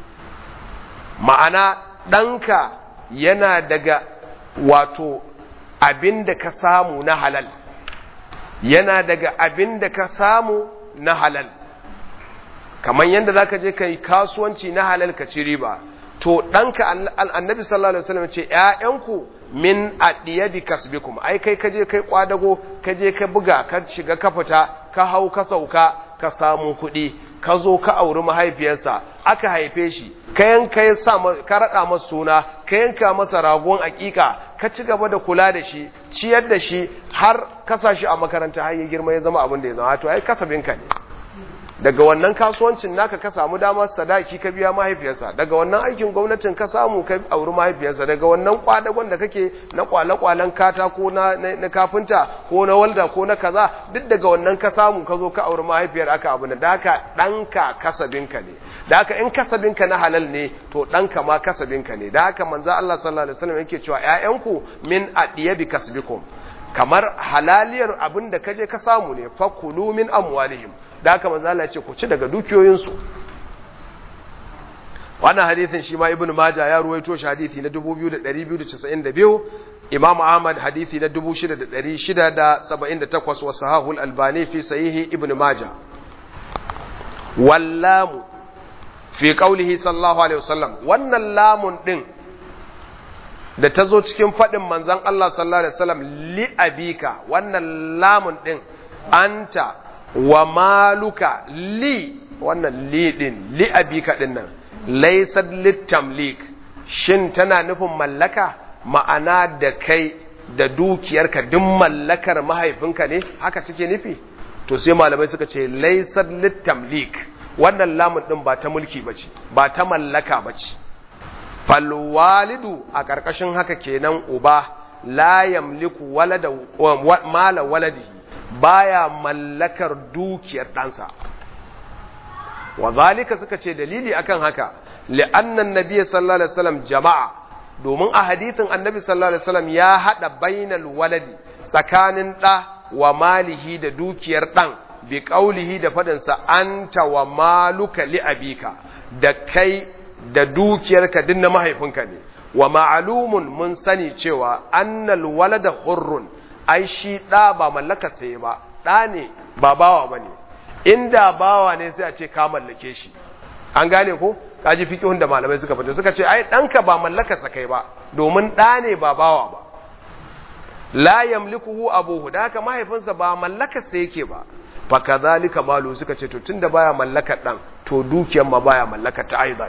ma'ana ɗanka yana daga wato abin da ka samu na halal yana daga abin da ka samu na halal kamar yadda za ka je ka yi kasuwanci na halal ka ci riba to ɗanka annabi sallallahu alaihi wasallam ce ‘ya'yanku min aɗiyadi kasbikum ai kai ka je kai kwadago ka je ka buga ka shiga ka fita ka hau ka sauka ka samu kuɗi ka zo ka auri mahaifiyarsa aka haife shi ka yanka ya sa ka raɗa masa suna ka yanka masa ragon aƙiƙa ka ci gaba da kula da shi ciyar da shi har ka sa shi a makaranta har ya girma ya zama abin da ya zama to ai kasabinka ne daga wannan kasuwancin naka ka samu damar sadaki ka biya mahaifiyarsa daga wannan aikin gwamnatin ka samu ka auri mahaifiyarsa daga wannan kwadagon da kake na kwale-kwalen kata ko na, na, kafinta ko na walda ko na kaza duk daga wannan ka samu ka zo ka auri mahaifiyar aka abu da haka ɗanka kasabinka ne da haka in kasabinka na halal ne to ɗanka ma kasabinka ne da haka manzo Allah sallallahu alaihi wasallam yake cewa ƴaƴanku min adiyabi kasbikum kamar halaliyar abin da kaje ka samu ne fakulu min amwalihim da haka manzo Allah ya ce ku ci daga dukiyoyinsu wannan hadisin shi ma ibnu maja ya ruwaito shi hadisi na 2292 imam ahmad hadisi na 6678 wa sahahul albani fi sahihi ibnu maja wallamu fi qawlihi sallallahu alaihi wasallam wannan lamun din da ta zo cikin faɗin manzan Allah sallallahu Alaihi wasallam li abika wannan lamun ɗin anta wa maluka li wannan li ɗin li abika ɗin nan laisar littamlik shin tana nufin mallaka ma'ana da kai da dukiyarka duk mallakar mahaifinka ne haka take nufi to sai malamai suka ce laisar littamlik wannan lamun ɗin ba ta mulki ba ce ba ta mallaka ba ce falwalidu a ƙarƙashin haka kenan uba la yamliku walada mala waladihi baya mallakar dukiyar ɗansa wa zalika suka ce dalili akan haka li'annan nabiyyi sallallahu alaihi wasallam jama'a domin a hadithin annabi sallallahu alaihi wasallam ya hada bainal waladi tsakanin ɗa wa malihi da dukiyar ɗan bi qaulihi da fadinsa anta wa maluka li abika da kai da dukiyarka din na mahaifinka ne wa ma'alumun mun sani cewa annal walada hurrun ai shi ɗa ba mallaka sai ba ɗa ne ba bawa ba ne inda bawa ne sai a ce ka mallake shi an gane ko kaji fiqhun da malamai suka fita suka ce ai ɗanka ba mallaka sa kai ba domin ɗa ne ba bawa ba la yamlikuhu abuhu da haka mahaifinsa ba mallaka sa yake ba fa kadhalika malu suka ce to tunda baya mallakar ɗan to dukiyar ma baya mallakar ta aidan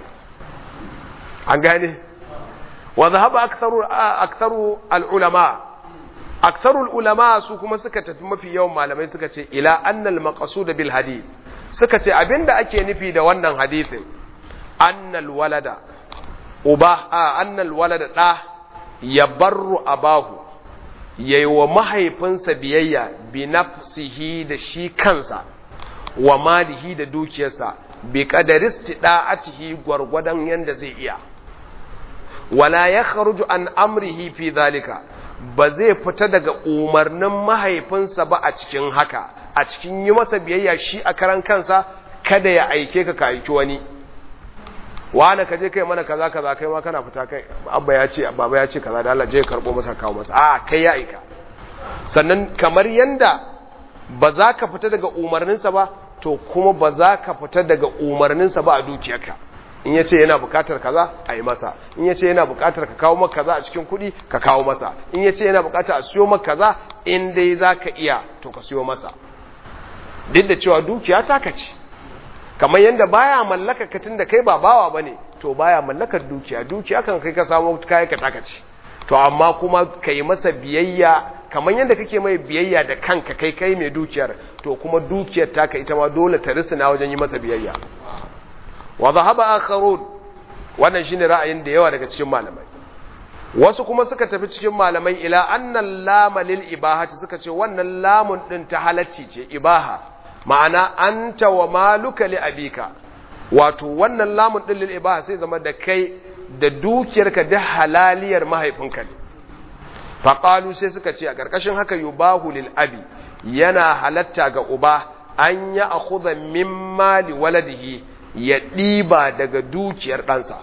an gane wa zahaba aktharu aktharu al-ulama aktharu al-ulama su kuma suka tafi mafi yawan malamai suka ce ila anna al-maqsud bil hadith suka ce abinda ake nufi da wannan hadithin anna al-walada uba anna al-walada da yabarru abahu yayi wa mahaifinsa biyayya bi nafsihi da shi kansa wa malihi da dukiyarsa bi qadaristi da'atihi gwargwadon yanda zai iya wala ya kharuju an amrihi fi zalika ba zai fita daga umarnin mahaifinsa ba a cikin haka a cikin yi masa biyayya shi a karan kansa kada ya aike ka ka aiki wani wani ka je kai mana kaza kaza kai ma kana fita kai abba ya ce baba ya ce kaza da Allah je karbo masa kawo masa a kai ya aika sannan kamar yanda ba za ka fita daga umarninsa ba to kuma ba za ka fita daga umarninsa ba a dukiyarka in ya ce yana bukatar kaza a yi masa in ya ce yana bukatar ka kawo maka kaza a cikin kuɗi ka kawo masa in ya ce yana bukatar a siyo maka kaza in dai za ka iya to ka siyo masa duk da cewa dukiya taka ce kamar yadda baya mallaka ka tunda kai ba bawa bane to baya mallakar dukiya dukiya kan kai ka samu kayan ka taka ce to amma kuma ka yi masa biyayya kamar yadda kake mai biyayya da kanka kai kai mai dukiyar to kuma dukiyar taka ita ma dole ta risina wajen yi masa biyayya wa zahaba akharun wannan shine ra'ayin da yawa daga cikin malamai wasu kuma suka tafi cikin malamai ila annal lama lil ibahati suka ce wannan lamun din ta halacci ce ibaha ma'ana anta wa maluka li abika wato wannan lamun din lil ibaha sai zama da kai da dukiyarka da halaliyar mahaifinka ne faqalu sai suka ce a karkashin haka yubahu lil abi yana halatta ga uba an ya akhudha min mali waladihi ya ɗiba daga dukiyar ɗansa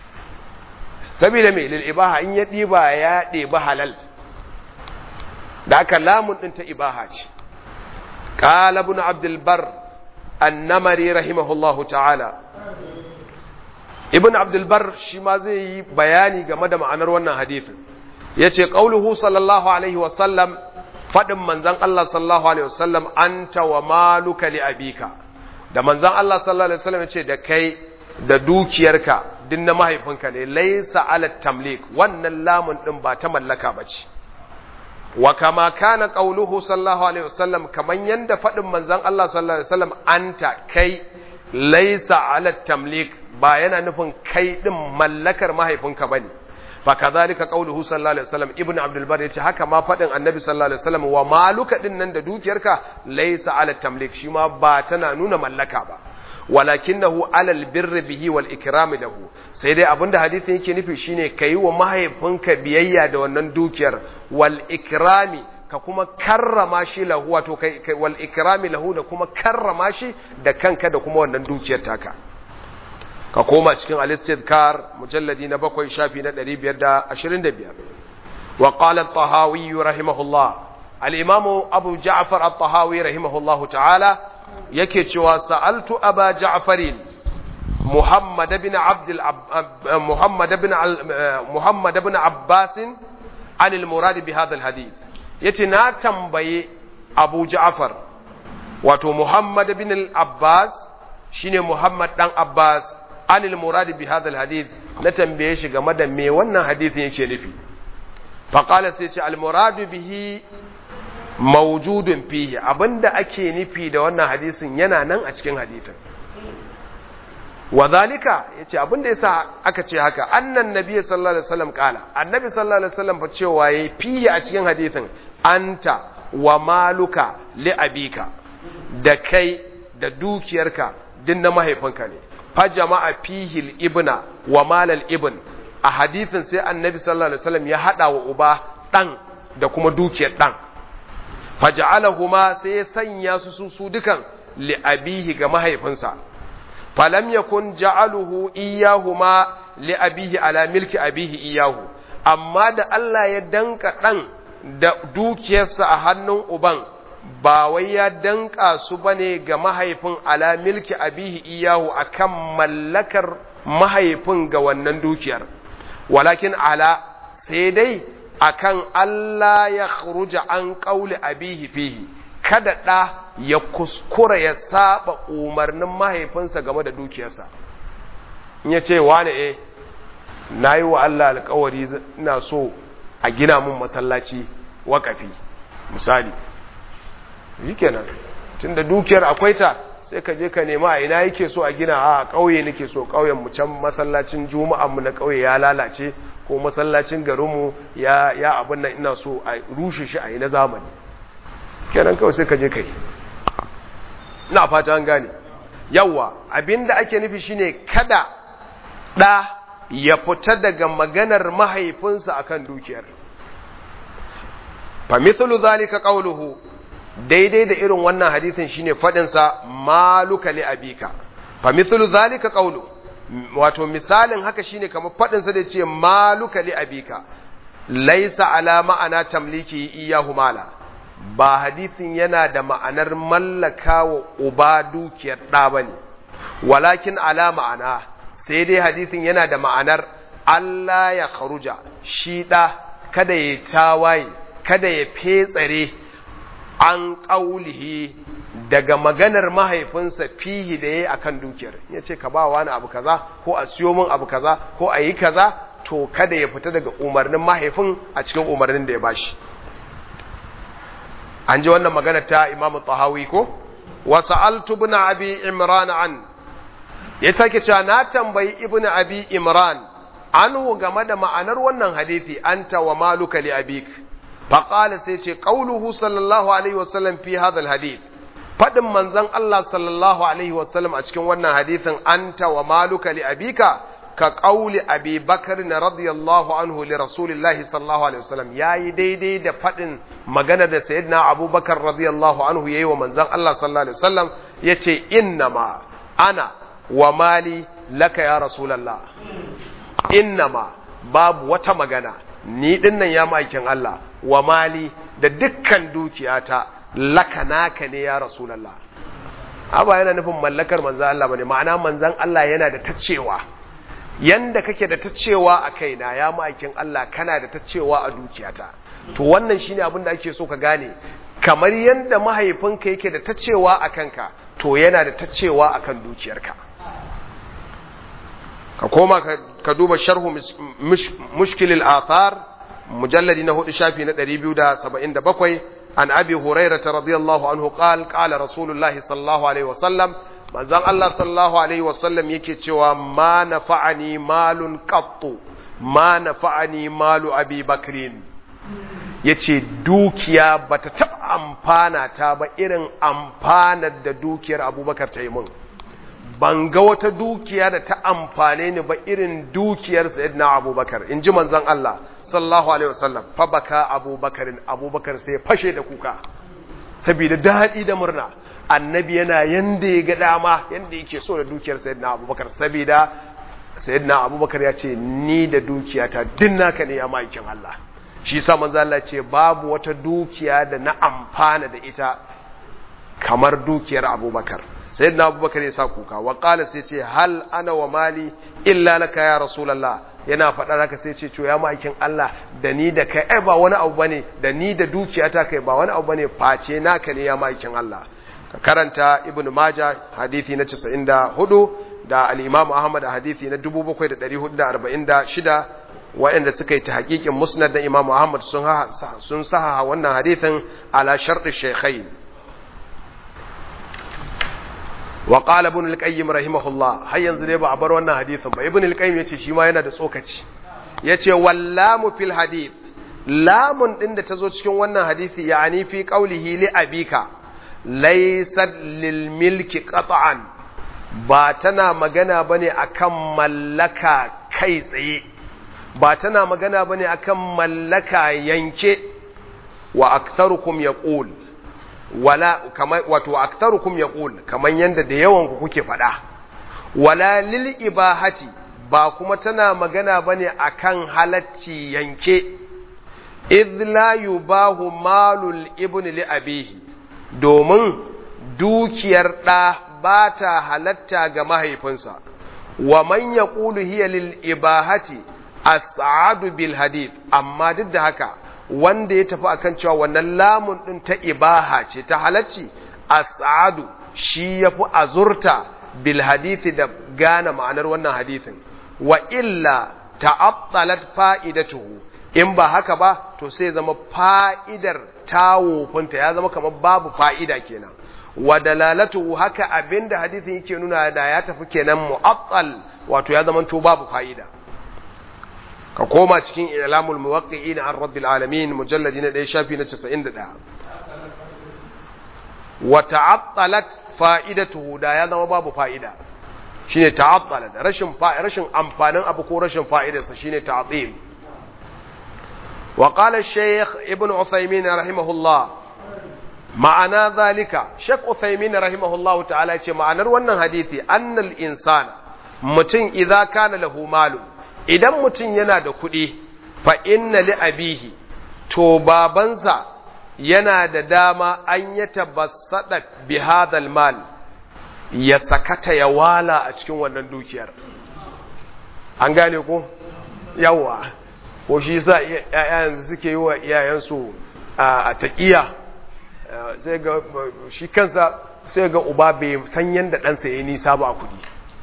saboda mai lil'ibaha in ya ɗiba ya ɗiba halal da aka lamun ɗin ta ibaha ce ƙala bin abdulbar annamari rahimahullahu ta'ala ibn abdulbar shi ma zai yi bayani game da ma'anar wannan hadithin ya ce ƙauluhu sallallahu alaihi wasallam faɗin manzan Allah sallallahu alaihi wasallam anta wa maluka li abika da manzan Allah sallallahu Alaihi wasallam ce da kai da dukiyarka din na mahaifinka ne laisa ala tamlik wannan lamun din ba ta mallaka ba ce wa kama kana qauluhu sallallahu alaihi wasallam kaman yanda fadin manzon Allah sallallahu alaihi wasallam anta kai laysa ala tamlik ba yana nufin kai din mallakar mahaifinka bane fa kadhalika qauluhu sallallahu alaihi wasallam ibnu abdul bar yace haka ma fadin annabi sallallahu alaihi wasallam wa maluka din nan da dukiyarka laysa ala tamlik shi ma ba tana nuna mallaka ba walakinahu alal birri bihi wal ikrami lahu sai dai abinda hadisin yake nufi shine kai wa mahaifinka biyayya da wannan dukiyar wal ikrami ka kuma karrama shi lahu wato kai wal ikrami lahu da kuma karrama shi da kanka da kuma wannan dukiyar taka ka koma cikin al-istidkar mujalladi na bakwai shafi na 525 wa qala at-tahawi rahimahullah al-imamu abu ja'far at-tahawi rahimahullahu ta'ala yake cewa sa'altu aba ja'farin muhammad ibn abd muhammad ibn muhammad ibn abbas an al-murad bi hadha al-hadith yace na tambaye abu ja'far wato muhammad ibn al-abbas shine muhammad dan abbas an al-murad bi hadha al-hadith na tambaye shi game da me wannan hadithin yake nufi faqala sai ce al-murad bihi mawjudun fihi abinda ake nufi da wannan hadisin yana nan a cikin hadisin wadhalika yace abinda yasa aka ce haka annan nabiy sallallahu alaihi wasallam kala annabi sallallahu alaihi wasallam fa cewa yayi fihi a cikin hadisin anta wa maluka li abika da kai da dukiyarka din na mahaifinka ne fa jama'a fihi ibna wa malal ibn a hadisin sai annabi sallallahu alaihi wasallam ya hada wa uba dan da kuma dukiyar dan faja'alahuma sai ya sanya su su su dukan li abihi ga mahaifinsa falam yakun ja'aluhu iyahuma li abihi ala milki abihi iyahu amma da Allah ya danka dan da dukiyarsa a hannun uban ba wai ya danka su bane ga mahaifin ala milki abihi iyahu akan mallakar mahaifin ga wannan dukiyar walakin ala sai dai akan Allah ya khruja an ƙauli abihi fihi kada ɗa ya kuskura ya saba umarnin mahaifinsa game da dukiyarsa in ya ce wane eh na yi wa Allah alkawari ina so a gina mun masallaci wakafi misali yi kenan tun da dukiyar akwai ta sai ka je ka nema a ina yake so a gina a ƙauye nake so ƙauyen mu can masallacin juma'an mu na ƙauye ya lalace ko masallacin garinmu ya ya abin nan ina so a rushe shi a yi na zamani kenan kawai sai ka je kai ina fata an gane yawa abinda ake nufi shine kada ɗa ya fita daga maganar mahaifinsa akan dukiyar fa mithlu zalika qawluhu daidai da irin wannan hadisin shine fadin sa maluka li abika fa mithlu zalika qawluhu wato misalin haka shine kamar fadin sa da ce maluka li abika laisa ala ma'ana tamliki iyahu mala ba hadisin yana da ma'anar mallaka wa uba dukiyar ɗa bane walakin ala ma'ana sai dai hadisin yana da ma'anar Allah ya kharuja shi ɗa kada ya tawaye kada ya fetsare an ƙaulihi daga maganar mahaifinsa fihi da ya yi a kan dukiyar ya ce ka ba wani abu kaza ko a siyo min abu kaza ko a yi kaza to kada ya fita daga umarnin mahaifin a cikin umarnin da ya bashi an ji wannan magana ta imamu tahawi ko wasu ibn abi imran an ya take cewa na tambayi ibn abi imran anhu game da ma'anar wannan hadisi anta wa maluka li abik faqala sai ce qauluhu sallallahu alaihi wasallam fi hadha alhadith fadin manzon Allah sallallahu alaihi wasallam a cikin wannan hadisin anta wa maluka li abika ka qauli abi bakr radiyallahu anhu li rasulillahi sallallahu alaihi wasallam yayi daidai da fadin magana da sayyidina abubakar radiyallahu anhu yayi wa manzon Allah sallallahu alaihi wasallam yace innama ana wa mali laka ya rasulullah innama babu wata magana ni dinnan ya ma'aikin Allah wa mali da dukkan dukiyata laka naka ne ya rasulullah aba yana nufin mallakar manzan Allah bane ma'ana manzan Allah yana da tacewa yanda kake da tacewa a kaina ya ma'aikin Allah kana da tacewa a dukiyata to wannan shine abin da ake so ka gane kamar yanda mahaifinka yake da tacewa a kanka to yana da tacewa akan dukiyarka ka koma ka duba sharhu mushkilil athar mujalladi na hudu shafi na 277 an abi hurairah radiyallahu anhu qal qala rasulullahi sallallahu alaihi wasallam manzon Allah sallallahu alaihi wasallam yake cewa ma nafa'ani malun qattu ma nafa'ani malu abi bakrin yace dukiya bata taɓa amfana ta ba irin amfanar da dukiyar abubakar ta yi mun ban ga wata dukiya da ta amfane ni ba irin dukiyar sayyidina abubakar in ji manzon Allah sallallahu alaihi wasallam fa baka abubakarin abubakar sai fashe da kuka saboda daɗi da murna annabi yana yanda ya ga dama yanda yake so da dukiyar sayyidina abubakar saboda sayyidina abubakar ya ce ni da dukiyata din naka ne ya maikin Allah shi sa manzo Allah ce babu wata dukiya da na amfana da ita kamar dukiyar abubakar sayyidina abubakar ya sa kuka wa qala sai ce hal ana wa mali illa laka ya rasulullah yana faɗa haka sai ce to ya maikin Allah da ni da kai ai ba wani abu bane da ni da dukiyata kai ba wani abu bane face naka ne ya maikin Allah ka karanta ibnu majah hadisi na 94 da al-imam ahmad hadisi na 7446 waɗanda suka yi ta hakikin musnad da imam ahmad sun sun saha wannan hadisin ala shartu shaykhain wa qala ibn al-qayyim rahimahullah har yanzu dai ba a bar wannan hadisin ba ibn al-qayyim yace shi ma yana da tsokaci yace wallamu fil hadith lamun din da tazo cikin wannan hadisi yani fi qawlihi li abika laysat lil milki qat'an ba tana magana bane akan mallaka kai tsaye ba tana magana bane akan mallaka yanke wa aktharukum yaqul wala kama wato aktharukum yaqul kaman yanda da yawan ku kuke fada wala lil ibahati ba kuma tana magana bane akan halacci yanke idh la yubahu malul ibni li abihi domin dukiyar ɗa ba ta halatta ga mahaifinsa wa man yaqulu hiya lil ibahati as'adu bil hadith amma duk da haka wanda ya tafi akan cewa wannan lamun din ta ibaha ce ta halacci as'adu shi yafi azurta bil hadithi da gane ma'anar wannan hadithin wa illa ta'attalat fa'idatuhu in ba haka ba to sai zama fa'idar tawofinta ya zama kamar babu fa'ida kenan wa dalalatu haka abinda hadisin yake nuna da ya tafi kenan mu'attal wato ya zama to babu fa'ida ka koma cikin ilamul muwaqqi'in an rabbil alamin mujalladi na 1 shafi na 91 wa ta'attalat fa'idatuhu da ya zama babu fa'ida shine ta'attalat rashin rashin amfanin abu ko rashin fa'idarsa shine ta'til wa qala shaykh ibn usaymin rahimahullah ma'ana zalika shaykh usaymin rahimahullahu ta'ala ce ma'anar wannan hadisi annal insana mutum idza kana lahu malu idan mutum yana da kuɗi fa inna li abihi to babansa yana da dama an ya tabassada bi hadal mal ya sakata ya wala a cikin wannan dukiyar an gane ko yawa ko shi yasa yanzu suke yi wa iyayensu a taƙiya sai ga shi kansa sai ga uba bai san yadda ɗansa ya yi nisa ba a kuɗi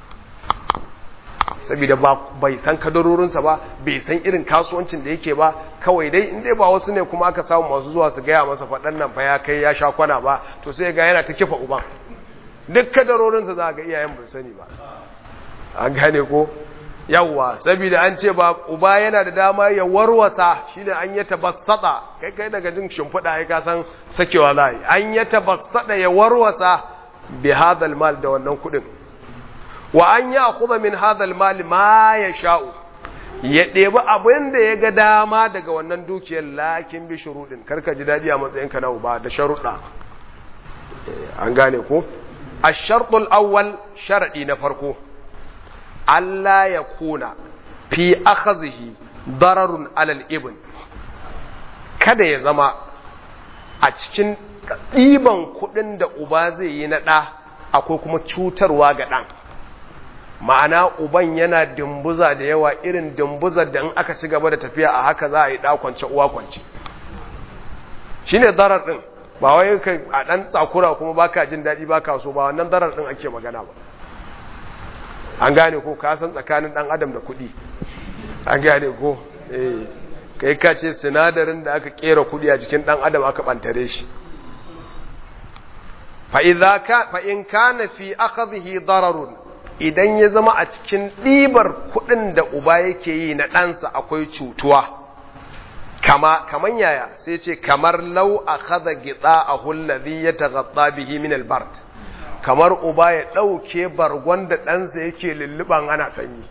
saboda bai san kadarorinsa ba bai san irin kasuwancin da yake ba kawai dai in dai ba wasu ne kuma aka samu masu zuwa su gaya masa faɗan nan fa ya kai ya sha kwana ba to sai ga yana ta kifa uban duk kadarorinsa za ga iyayen ban sani ba an gane ko yawwa saboda an ce ba uba yana da dama ya warwasa shine an yi tabassada kai kai daga jin shimfiɗa ai ka san sakewa za an yi tabassada ya warwasa bi hadal mal da wannan kuɗin wa an ya kuza min hadal mali ma ya sha'u ya ɗebi abin da ya ga dama daga wannan dukiyar lakin bi shuruɗin karka ji daɗi a matsayinka na uba da sharuɗa an gane ko a sharɗul awwal sharaɗi na farko Allah ya kuna fi akhazihi dararun alal ibn kada ya zama a cikin ɗiban kuɗin da uba zai yi na ɗa akwai kuma cutarwa ga ɗan ma'ana uban yana dimbuza da yawa irin dimbuzar da in aka ci gaba da tafiya a haka za a yi ɗakwance uwa kwance shi ne zarar ɗin ba wai ka a ɗan tsakura kuma ba ka jin daɗi ba ka so ba wannan zarar ɗin ake magana ba an gane ko ka san tsakanin ɗan adam da kuɗi an gane ko kai ka ce sinadarin da aka kera kudi a jikin dan adam aka bantare shi fa idza ka fa in kana fi akhdhihi dararun idan ya zama a cikin ɗibar kuɗin da uba yake yi na ɗansa akwai cutuwa kama kaman yaya sai ce kamar lau a kaza gitsa a hullazi ya tagatsa bihi min albart kamar uba ya ɗauke bargon da ɗansa yake lulluban ana sanyi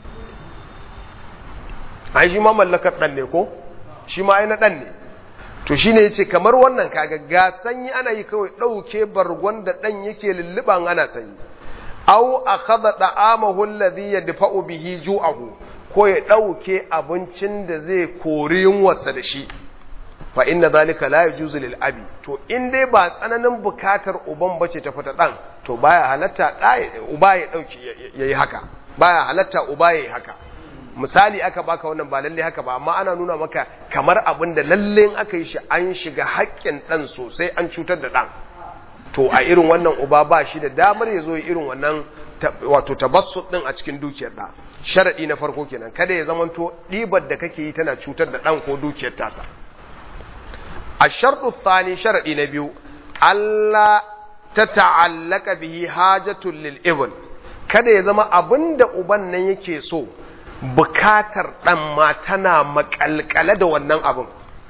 an shi ma mallakar ɗan ne ko shi ma na ɗan ne to shi ne ya ce kamar wannan kaga ga sanyi ana yi kawai ɗauke bargon da ɗan yake lulluban ana sanyi aw akhadha da'amahu alladhi yadfa'u bihi ju'ahu ko ya dauke abincin da zai kori yunwarsa da shi fa inna zalika la yajuzu lil abi to in dai ba tsananin bukatar uban bace ta fita dan to baya halatta uba ya dauki yayi haka baya halatta uba yayi haka misali aka baka wannan ba lalle haka ba amma ana nuna maka kamar abin da lalle in aka yi shi an shiga haƙƙin dan sosai an cutar da dan to a irin wannan uba ba shi da damar ya zo irin wannan wato tabassut din a cikin dukiyar da sharadi na farko kenan kada ya zamanto ɗibar da kake yi tana cutar da ɗan ko dukiyar tasa a sharɗu thani sharadi na biyu Allah ta ta'allaka bihi hajatul lil ibn kada ya zama abinda uban nan yake so bukatar ɗan ma tana makalkale da wannan abin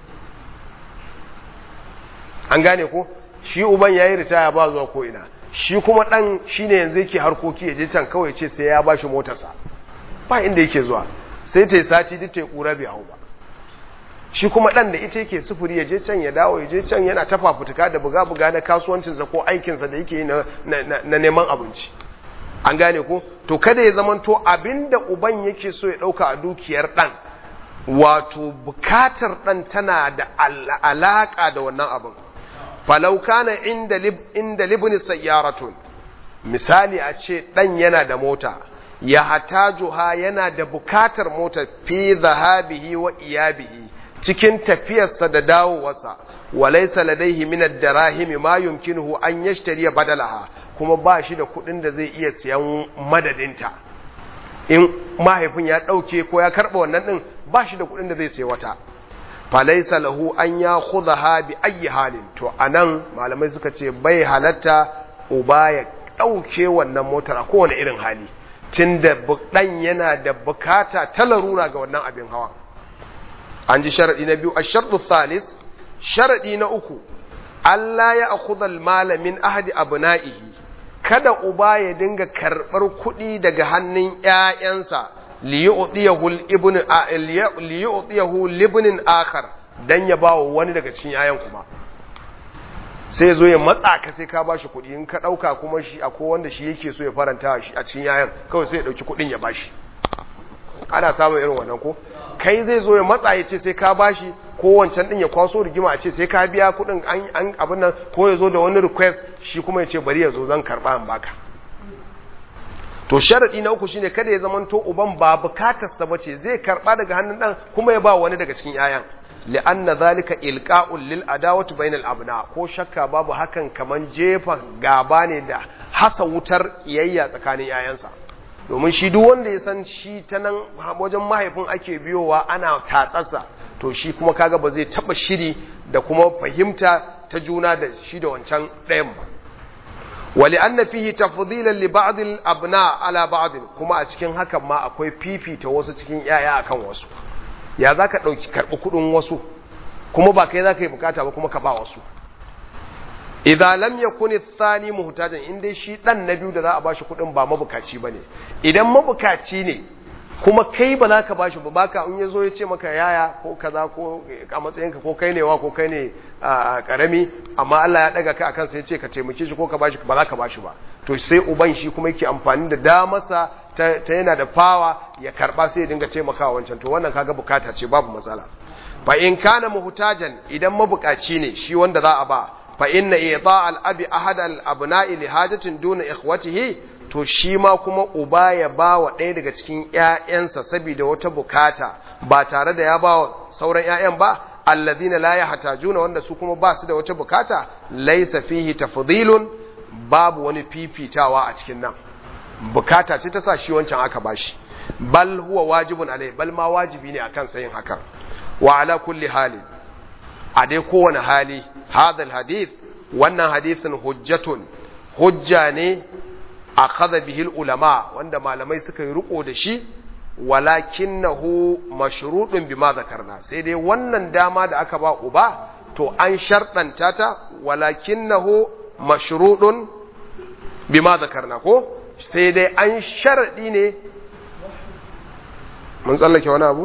an gane ko shi uban yayi ritaya ba zuwa ko ina shi kuma dan shine yanzu yake harkoki ya je can kawai ce sai ya bashi motarsa ba inda yake zuwa sai ta sati duk ta kura bai hau ba shi kuma dan da ita yake sufuri ya je can ya dawo ya je can yana ta fafutuka da buga buga na kasuwancinsa ko aikinsa da yake yi na, na, neman abinci an gane ko to kada ya zamanto abinda uban yake so ya dauka a dukiyar dan wato bukatar dan tana da alaka da wannan abin falau kana inda lib inda libni sayyaratun misali a ce dan yana da mota ya hatajuha yana da bukatar mota fi zahabihi wa iyabihi cikin tafiyarsa da dawowarsa walaysa ladaihi min ad-darahim ma yumkinuhu an yashtari badalaha kuma ba shi da kuɗin da zai iya siyan madadinta in mahaifin ya ɗauke ko ya karɓa wannan ɗin ba shi da kuɗin da zai sayi wata falaisa lahu an ya khudha bi ayi halin to anan malamai suka ce bai halatta uba ya dauke wannan motar a kowane irin hali tunda dan yana da bukata ta larura ga wannan abin hawa an ji sharadi na biyu ash-shartu thalis sharadi na uku Allah ya akhudha al-mala min ahadi abna'ihi kada uba ya dinga karbar kuɗi daga hannun ƴaƴansa liyu'tiyahu libnin akhar dan ya bawo wani daga cikin yayan kuma sai zo ya matsa ka sai ka bashi kuɗi in ka ɗauka kuma shi akwai wanda shi yake so ya faranta shi a cikin yayan kawai sai ya ɗauki kuɗin ya bashi ana samun irin wannan ko kai zai zo ya matsa ya ce sai ka bashi ko wancan din ya kwaso rigima a ce sai ka biya kuɗin an abin nan ko ya zo da wani request shi kuma ya ce bari ya zo zan karɓa in baka to sharadi na uku shine kada ya zamanto uban ba bukatarsa bace zai karba daga hannun dan kuma ya ba wani daga cikin yayan li'anna zalika ilqa'un lil adawati bainal abna ko shakka babu hakan kaman jefa gaba ne da hasa wutar iyayya tsakanin yayansa domin shi duk wanda ya san shi ta nan wajen mahaifin ake biyowa ana tatsarsa to shi kuma kaga ba zai taba shiri da kuma fahimta ta juna da shi da wancan ɗayan ba ولأن فيه تفضيلا لبعض الأبناء على بعض kuma a cikin hakan ma akwai fifita wasu cikin yaya akan wasu ya zaka dauki karbi kudin wasu kuma ba kai zaka yi bukata ba kuma ka ba wasu idza lam yakun athani muhtajan in dai shi dan na biyu da za a bashi kudin ba mabukaci bane idan mabukaci ne kuma kai ba za ka bashi ba baka in yazo ya ce maka yaya ko kaza ko a matsayinka ko kai ne wa ko kai ne karami amma Allah ya daga ka akan sai ya ce ka taimake shi ko ka bashi ba za ka bashi ba to sai uban shi kuma yake amfani da damarsa ta, ta yana da fawa ya karba sai ya dinga taimakawa wancan to wannan kaga bukata ce babu matsala fa in kana muhtajan idan mabukaci ne shi wanda za a ba fa inna ita al-abi ahad al-abna'i li hajatin duna ikhwatihi to shi ma kuma uba ya ba wa ɗaya daga cikin ‘ya'yansa saboda wata bukata ba tare da ya ba wa sauran ‘ya'yan ba, allazina la ya hata juna wanda su kuma ba su da wata bukata, laisa fihi tafdilun babu wani fifitawa a cikin nan. Bukata ce ta sa shi wancan aka ba shi, bal huwa wajibun alai, bal ma wajibi ne akan sayin hakan. wa ala kulli hali a dai kowane hali hadal hadith wannan hadithin hujjatun hujja ne a kaza bihil ulama wanda malamai suka yi riko da shi walakinnahu mashrudun bima zakarna sai dai wannan dama da aka ba uba to an sharɗanta ta walakinnahu mashrudun bima zakarna ko sai dai an sharaɗi ne mun tsallake wani abu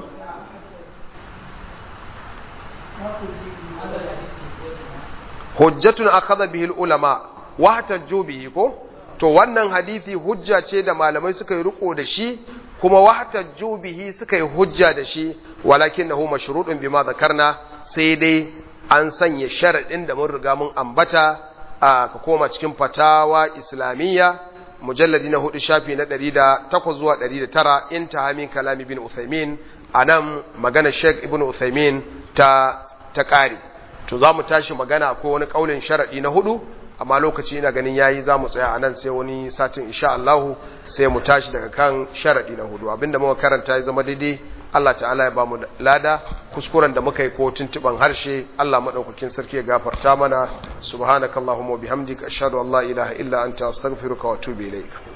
hujjatun akhadha bihi ulama wa hatajju bihi ko to wannan hadisi hujja ce da malamai suka yi riko da shi kuma wa hatajju bihi suka yi hujja da shi walakinahu mashrudun bima zakarna sai dai an sanya sharadin da mun riga mun ambata a ka koma cikin fatawa islamiyya mujalladi na hudu shafi na 108 zuwa 109 intaha min kalami bin Uthaymin anan magana Sheikh Ibn Uthaymin ta ta kare to zamu tashi magana ko wani kaulin sharadi na hudu amma lokaci ina ganin yayi zamu tsaya anan sai wani satin insha Allah sai mu tashi daga kan sharadi na hudu abinda muka karanta ya zama daidai Allah ta'ala ya bamu lada kuskuren da muka yi ko tuntuban harshe Allah madaukakin sarki ya gafarta mana subhanakallahumma wa bihamdika ashhadu an la ilaha illa anta astaghfiruka wa atubu ilaik